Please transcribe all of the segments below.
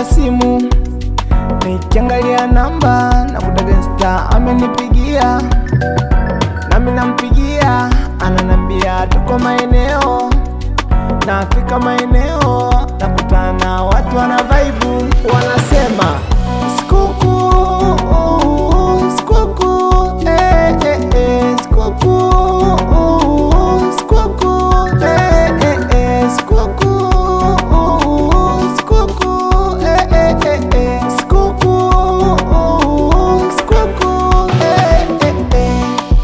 simu, nikiangalia namba na kutaka Insta amenipigia, nami nampigia, ananambia tuko maeneo. Nafika maeneo nakutana watu wana vaibu, wanasema sikukuu, sikukuu, eh, eh, eh, sikukuu, sikukuu, eh, eh, eh, sikukuu, sikukuu, eh, eh, eh, eh, sikukuu, sikukuu, eh, eh, eh.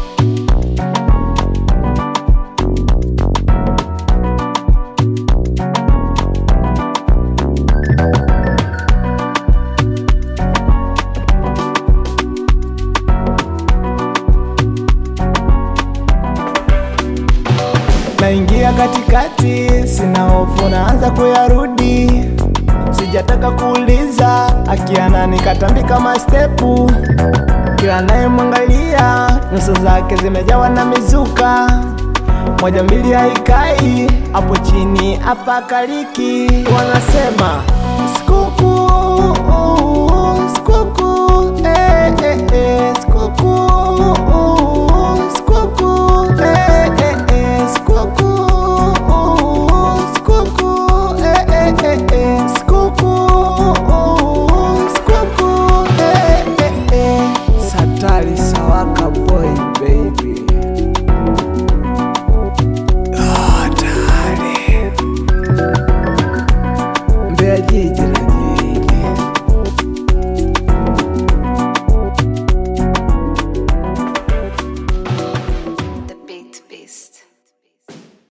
naingia katikati, sina hofu, naanza kuyarudi. Sijataka kuuliza, akiana nikatambika mastepu. Kila naye mwangalia, nyuso zake zimejawa na mizuka. Moja mbili haikai, hapo chini hapa kaliki. Wanasema sikukuu